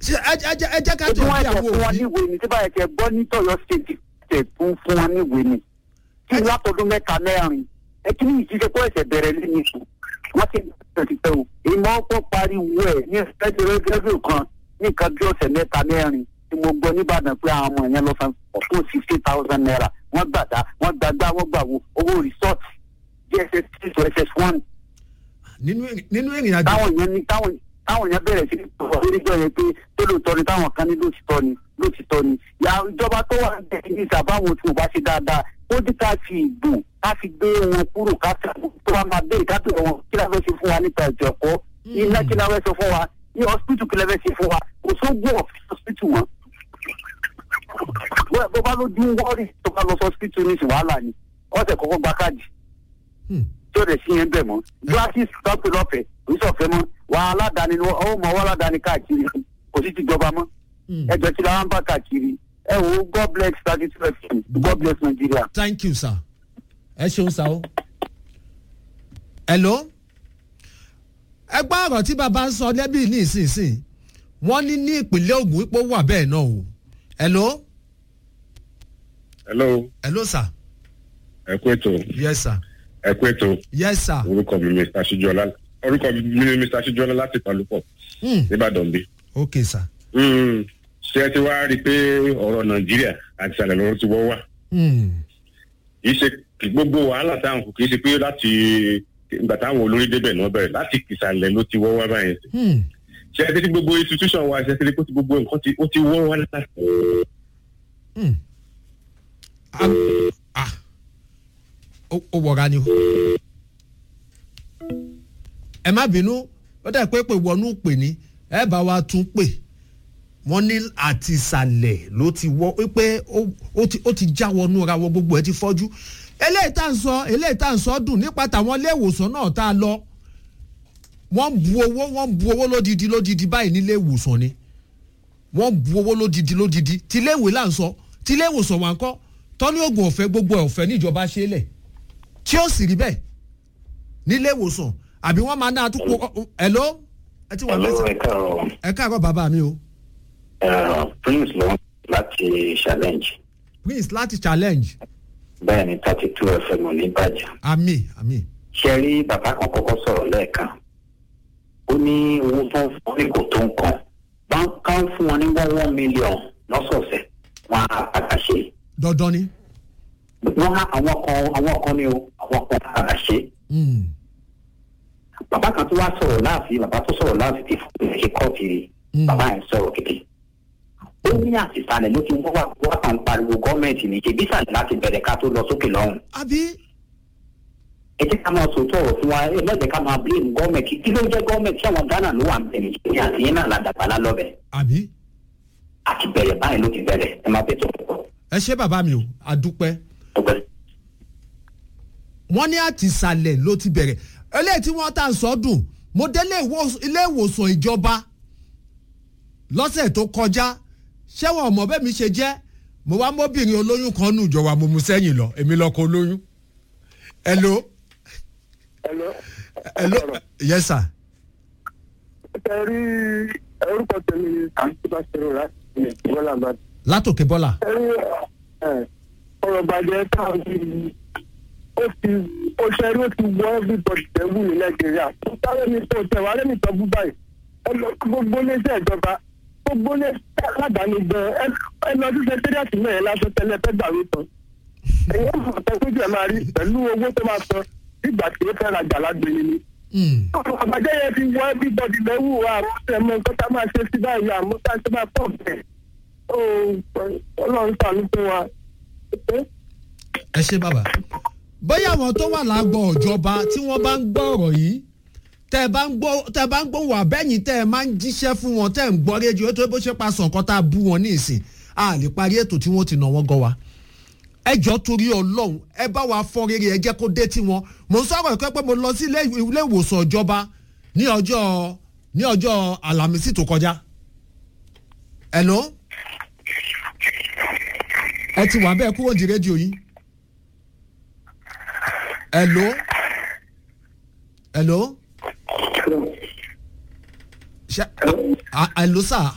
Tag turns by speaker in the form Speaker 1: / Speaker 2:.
Speaker 1: Ṣé- ẹ jẹ́- ẹ jẹ́- ẹ jẹ́ ká
Speaker 2: ojú
Speaker 1: tó
Speaker 2: wọn
Speaker 1: bí
Speaker 2: ẹ̀jẹ̀
Speaker 1: àwọn
Speaker 2: fún wọn
Speaker 1: òbí
Speaker 2: níwèé ni tí báyìí tẹ gbọ́ ní tọ̀yọ́ state tẹ̀ tún fún wọn níwèé ni kí n látọdún mẹ́ta mẹ́rin ẹ kí ní ìjíṣẹ́ kó ẹ̀sẹ̀ bẹ̀rẹ̀ lé ní sùn wọ́n ti bẹ̀rẹ̀ ti tẹ̀ o ìmọ̀ ọkọ̀ pariwo ẹ̀ ní ẹ̀ẹ́dẹ̀rẹ́dẹ́rẹ́ kan ní nǹkan bí ọ̀sẹ̀ mẹ́ta mẹ́rin tí mo gbọ́ nìbàdàn pé àwọn ọmọ yẹn lọ san fún sixty thousand naira wọ́n gbàdá wọ́n gbàgbá wọ́n gbàwó owó resort dss two to ss one
Speaker 1: nínú ìrìn- nínú ìrìn àjò
Speaker 2: táwọn yẹn ní táwọn táwọn yẹn bẹ̀rẹ̀ sí ọ̀rọ̀ níjọ́ yẹn pé tó lóòótọ́ ni táwọn kan ní lóòtítọ́ ni lóòtítọ́ ni ya ìjọba tó wà ní ní ìsàbáwọn tí mo bá ṣe dáadáa ó dí ká fi ìbò ká fi gbé wọn kúrò ká fi tó wá máa bẹ́ẹ̀ ká tó wọn kí la fẹ́ ṣe fún wa nípa ètò ẹ̀kọ́ iná kí la fẹ́ ṣe fún wa ní hospital kí la fẹ́ ṣe fún wa kò sóògùn ọ̀fìn hospital wọn. bó bó bá lójú wọ́ọ̀rì tó bá lọ sí hospital ní ìsìn wàhálà ni ọ̀sẹ̀ kọ́kọ́ gba káàdì
Speaker 1: Hmm.
Speaker 2: tí ó lè sí yẹn bẹ̀ mọ́ glasses tọ́pù lọ́fẹ̀ẹ́ kò sí ọ̀fẹ́ mọ́ wà aládàáni ni ó mọ wọ́n aládàáni káàkiri kò sí ti jọba mọ́
Speaker 1: Hmm.
Speaker 2: ẹjọ́ tí la wá ń bá káàkiri ẹ wo god bless thirty two fm god bless nigeria.
Speaker 1: thank you sir ẹ ṣeun sá o. hello ẹ gbọ́ ọ̀rọ̀ tí bàbá ń sọ lẹ́bí ní ìsinsìnyí wọ́n ní ní ìpínlẹ̀ Ògùn ipò wà bẹ́ẹ̀ náà o. hello
Speaker 3: hello
Speaker 1: hello sir
Speaker 3: ẹ kú ètò
Speaker 1: yes sir
Speaker 3: ẹ kú ètò
Speaker 1: yes sir.
Speaker 3: orúkọ mi mr ṣíjọlá orúkọ mi ni mr ṣíjọlá láti palupọ
Speaker 1: Hmm.
Speaker 3: nìbàdàn bí.
Speaker 1: ok sir.
Speaker 3: Mm, ṣé ẹ ti wá rí i pé ọ̀rọ̀ nàìjíríà àti ìsàlẹ̀ lọ́rọ̀ ti wọ́ wà
Speaker 1: Hmm.
Speaker 3: kì í ṣe kì gbogbo wàhálà táwọn kò kì í ṣe pé láti ìgbà táwọn olórí débẹ̀ náà bẹ̀rẹ̀ láti ìsàlẹ̀ ló ti wọ́ wá báyẹn
Speaker 1: Hmm.
Speaker 3: ṣé ẹ ti rí gbogbo institution wa ṣe ẹ ti rí pé gbogbo nǹkan ti ó ti wọ́ wá láti.
Speaker 1: Hmm. ah ah ó ó wọra ni o. ẹ má bínú ó dẹ̀ pé pé wọnú pè ní ẹ bá wa tún pè wọ́n ní àti ìsàlẹ̀ ló ti wọ́ pé ó- ó ti ó ti já wọnú ra wọ gbogbo ẹ ti fọ́jú eléyìí tá à ń sọ eléyìí tá à ń sọ dùn nípa tàwọn ilé ìwòsàn náà tá a lọ wọ́n bu owó wọ́n bu owó lódidi lódidi báyìí nílé ìwòsàn ni wọ́n bu owó lódidi lódidi tilé ìwé là ń sọ tilé ìwòsàn wà ń kọ́ tọ́ní oògùn ọ̀fẹ́ gbogbo ẹ̀ ọ̀fẹ́ níjọba ṣe é lẹ̀ tí ó sì rí bẹ́ẹ̀ nílé ìwòsàn àbí wọ́n máa ná àtúkò ẹ̀ló ẹ ti wà
Speaker 4: Hello,
Speaker 1: mẹ́sàn
Speaker 4: ẹ káàárọ̀.
Speaker 1: ẹ káàárọ̀ bàbá mi o
Speaker 4: Eh, Prince ló ń láti challenge.
Speaker 1: prince láti challenge
Speaker 4: Bẹ́ẹ̀ ni thirty two FM ò ní bàjẹ́.
Speaker 1: àmì àmì
Speaker 4: Ṣé rí bàbá kan kọ́kọ́ sọ̀rọ̀ lẹ́ẹ̀kan? Ó ní owó tó ń fún ní kò tó nǹkan. Báńkà ń fún wọn ní one one million lọ́sọ̀ọ̀sẹ̀. Wọ́n á padà ṣe.
Speaker 1: dandan ni.
Speaker 4: Wọ́n á àwọn kan àwọn kan ní o, àwọn kan á padà ṣe.
Speaker 1: Mm.
Speaker 4: Bàbá kan tó wá sọ̀rọ̀ láàfin, bàbá tó sọ̀rọ̀ láàfin ti fún mi ṣe kọ́ọ̀tì
Speaker 1: Mm.
Speaker 4: bàbá yẹn sọ̀rọ̀ gidi. ó ní àtìsálẹ̀ ló ti wọ́n wà wọ́n kàn ń pariwo gọ́ọ̀mẹ̀ntì ní ṣe bísàlẹ̀ láti bẹ̀rẹ̀ ká tó lọ sókè lọ́hùn.
Speaker 1: àbí
Speaker 4: ẹ jẹ́ ká máa sòótọ́ ọ̀rọ̀ fún wa ẹ má jẹ́ ká máa blame gọ́ọ̀mẹ̀ntì kí ló jẹ́ gọ́ọ̀mẹ̀ntì àwọn ghana ló wà ń bẹ̀rẹ̀ ní àti yín náà ládàbà lálọ́bẹ̀
Speaker 1: àbí
Speaker 4: àti bẹ̀rẹ̀ báyìí ló ti bẹ̀rẹ̀ ẹ máa bẹ̀ tó pọ̀
Speaker 1: ẹ ṣé bàbá mi o àdúpẹ́
Speaker 4: ọgbẹ́.
Speaker 1: wọ́n ní àtìsàlẹ̀ ló ti bẹ̀rẹ̀ eléyìí tí wọ́n tà ń sọ́dún mo dé ilé ìwò- ilé ìwòsàn ìjọba lọ́sẹ̀ tó kọjá ṣé wọn ò mọ̀ bẹ́ẹ̀ mi ṣe jẹ́ mo wá mọ́bìnrin olóyún kan nù jọ̀wọ́ mo mú sẹ́yìn lọ èmi lọ́kọ olóyún. hello
Speaker 5: Hello.
Speaker 1: hello yes sir
Speaker 5: ẹ rí orúkọ tèmi ni àǹtí bá ṣe rò láti bọ́lá bá
Speaker 1: látòkè bọ́là
Speaker 5: ẹ rí ẹ, ọ̀rọ̀ bàjẹ́ táwọn yìí ó ti ó ṣe rí ó ti wọ everybody tẹ̀wù ní nàìjíríà tó sáré ní tó tẹ̀ wá lẹ́nu ìtọ́jú báyìí ẹ lọ gbogbo iléeṣẹ́ ìjọba gbogbo iléeṣẹ́ aládàáni gan ẹ ẹ lọ sí sẹkẹ́rìàtì náà yẹn lásán tẹ́lẹ̀ fẹ́ gbàwé tán ẹ̀yìn ọ̀sán tó kójú ẹ̀ máa rí pẹ̀lú owó tó máa san nígbà tí ó fẹ́ rajà lágbèrè ni
Speaker 1: Mm.
Speaker 5: àbájá yẹn fi wọ everybody lẹ́wù àrùn ẹ̀mọ nǹkan tá a máa ṣe sí báyìí àmọ́ tá a ṣe máa pọ̀ bẹ́ẹ̀ ó ọlọ́run sànú fún wa.
Speaker 1: ẹ ṣé bàbá bóyá àwọn tó wà lágbọ̀ ìjọba tí wọ́n bá ń gbọ́ ọ̀rọ̀ yìí tẹ́ ẹ bá ń gbọ́ tẹ́ ẹ bá ń gbọ́ wà bẹ́yìn tẹ́ ẹ máa ń jíṣẹ́ fún wọn tẹ́ ẹ ń gbọ́ rédíò tó bó ṣe pa sàn kan tá a bú wọn ní ìsìn a lè parí ètò tí wọ́n ti nà wọ́n gan wa ẹ jọ torí ọlọ́run ẹ bá wa fọ́ rere ẹ jẹ́ kó dé tí wọn mò ń sọ̀rọ̀ ẹ̀kọ́ pé mo lọ sí ilé ilé ìwòsàn ìjọba ní ọjọ́ ní ọjọ́ àlàmísì tó kọjá hello ẹ ti wà bẹ́ẹ̀ kúrò ní rédíò yìí hello hello ṣe hello sir